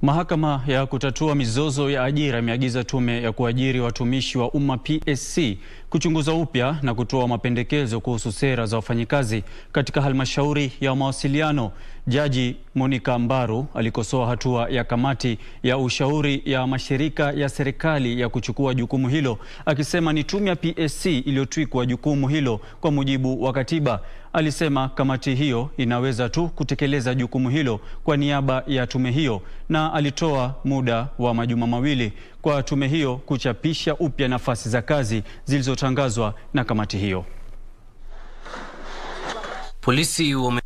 Mahakama ya kutatua mizozo ya ajira imeagiza tume ya kuajiri watumishi wa umma PSC kuchunguza upya na kutoa mapendekezo kuhusu sera za wafanyikazi katika halmashauri ya mawasiliano. Jaji Monica Mbaru alikosoa hatua ya kamati ya ushauri ya mashirika ya serikali ya kuchukua jukumu hilo, akisema ni tume ya PSC iliyotwikwa jukumu hilo kwa mujibu wa katiba. Alisema kamati hiyo inaweza tu kutekeleza jukumu hilo kwa niaba ya tume hiyo, na alitoa muda wa majuma mawili kwa tume hiyo kuchapisha upya nafasi za kazi zilizotangazwa na kamati hiyo. Polisi wame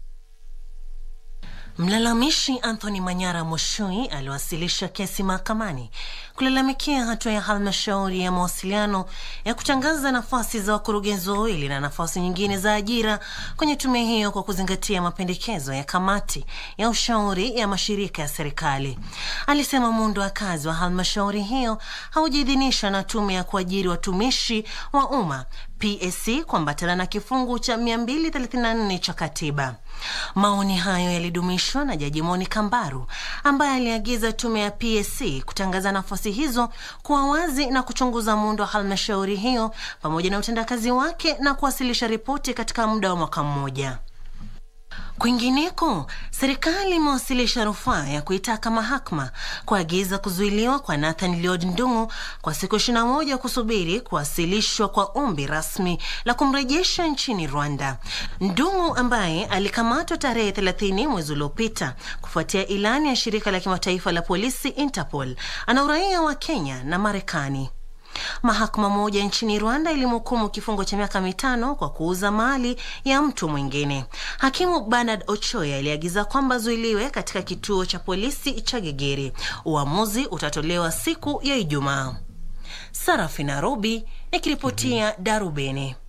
Mlalamishi Anthony Manyara Moshui aliwasilisha kesi mahakamani kulalamikia hatua ya halmashauri ya mawasiliano ya kutangaza nafasi za wakurugenzi wawili na nafasi nyingine za ajira kwenye tume hiyo kwa kuzingatia mapendekezo ya kamati ya ushauri ya mashirika ya serikali. Alisema muundo wa kazi wa halmashauri hiyo haujaidhinishwa na tume ya kuajiri watumishi wa umma PSC kuambatana na kifungu cha 234 cha katiba. Maoni hayo yalidumishwa na Jaji Monica Mbaru ambaye aliagiza tume ya PSC kutangaza nafasi hizo kuwa wazi na kuchunguza muundo wa halmashauri hiyo pamoja na utendakazi wake na kuwasilisha ripoti katika muda wa mwaka mmoja. Kwingineko, serikali imewasilisha rufaa ya kuitaka mahakama kuagiza kuzuiliwa kwa Nathan Lloyd Ndung'u kwa siku 21 kusubiri kuwasilishwa kwa ombi rasmi la kumrejesha nchini Rwanda. Ndung'u ambaye alikamatwa tarehe 30 mwezi uliopita kufuatia ilani ya shirika la kimataifa la polisi Interpol, ana uraia wa Kenya na Marekani. Mahakama moja nchini Rwanda ilimhukumu kifungo cha miaka mitano kwa kuuza mali ya mtu mwingine. Hakimu Bernard Ochoya aliagiza kwamba zuiliwe katika kituo cha polisi cha Gegeri. Uamuzi utatolewa siku ya Ijumaa. Sarafina Robi nikiripotia Darubini.